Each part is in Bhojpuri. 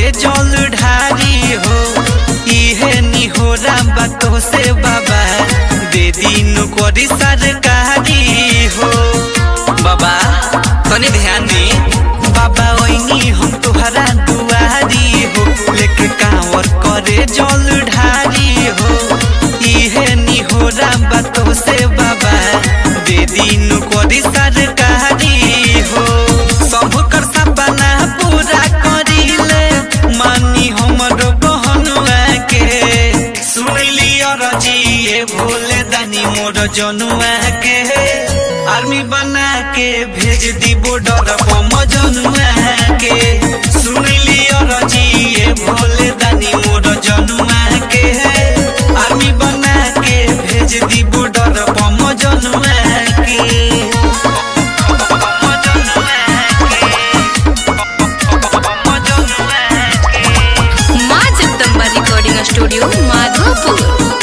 करे जल ढारी हो इहे निहोरा बातो से बाबा दे दिन करी सरकारी हो बाबा तनी ध्यान दी बाबा ओइनी हम तुहरा दुआरी हो लेके कांवर करे जल ढारी हो इहे निहोरा बातो से बाबा दे दिन करी सरकारी हो सब कर सपना पूरा करिले मानी हमर बहनुआ के सुनली रजिए भोले दानी मोर जनुआ के आर्मी बना के भेज दी बॉर्डर पम जनुआ के सुनली रजिए भोले दानी मोर जनुआ के आर्मी बना के भेज दी बॉर्डर पम जनुआ के पम जनुआ के पम जनुआ के माँ जगदम्बा रिकॉर्डिंग स्टूडियो माधोपुर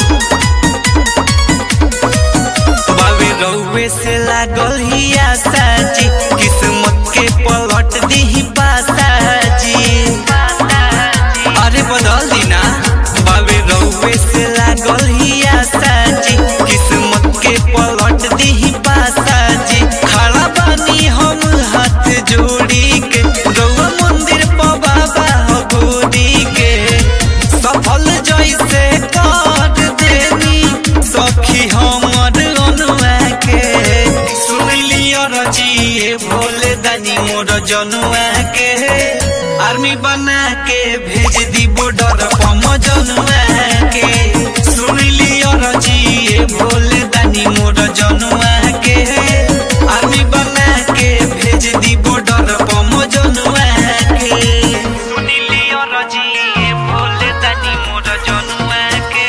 बाबे रउए से लागल ही आशा जी किस्मत के पलट दी पासा जी अरे बदल दी ना बाबे रउए से लागल ही आशा जी किस्मत के पलट दी पासा जी खड़ा बानी हम हाथ जोड़ी के रउआ मंदिर पर बाबा हो गोरी के सफल जैसे कर देनी सखी हमर अनुआ के सुनली रजिए भोले दानी मोर जनुआ के आर्मी बना के भेज दी बॉर्डर पम जनुआ के सुनली रजिए भोले दानी मोर जनुआ के आर्मी बना के भेज दी बॉर्डर पम जनुआ के सुनली रजिए भोले दानी मोर जनुआ के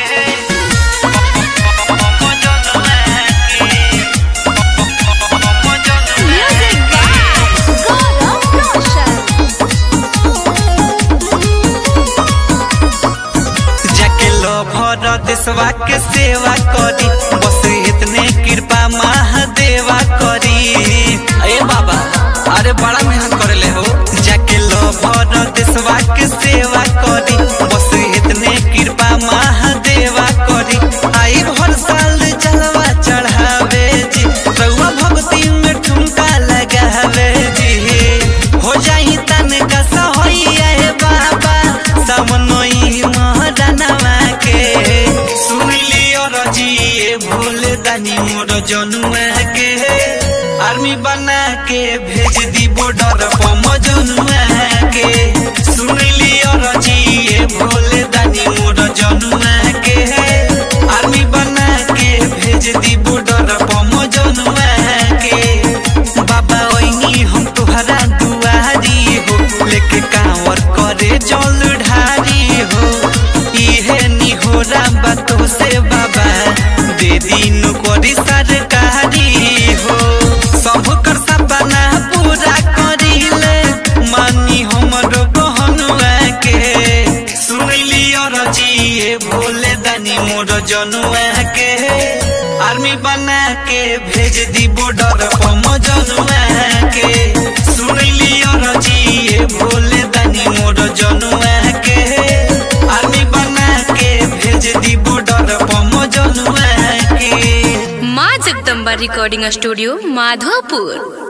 पम जनुआ के पम जनुआ म्यूजिक बाय गौरव रोशन जाके लो भर देशवा के सेवा करी बस इतने कृपा महादेवा करी अरे बाबा अरे बड़ा मेहनत करेले हो जाके लो भर देशवा के सेवा करी बस इतने कृपा महादेवा करी आई भर साल जलवा चढ़ावे जी रउआ भक्ति में ठुमका लगावे जी हो जाई तन का सहोइया हे बाबा समनोई महरनवा के सुनली रजिए भोले दानी मोर जनुआ के आर्मी बना के भेज दी बॉर्डर पम जनुआ के सुनली रजिए भोले दानी मोर जनुआ के आर्मी बना के भेज दी बॉर्डर पम जनुआ के बाबा ओइनी हम तुहरा दुआरी हो लेके कांवर करे जल ढारी हो इहे निहोरा बातो से बाबा दे दिन करी सरकारी हो सब कर सपना पूरा करिले मानी हमर बहनुआ के सुनली रजिए भोले दानी मोर जनुआ के आर्मी बना के भेज दी बॉर्डर पम जनुआ के सुनली रजिए भोले दानी मोर जनुआ के आर्मी बना के भेज दी बॉर्डर पम जनुआ के माँ जगदम्बा रिकॉर्डिंग स्टूडियो माधोपुर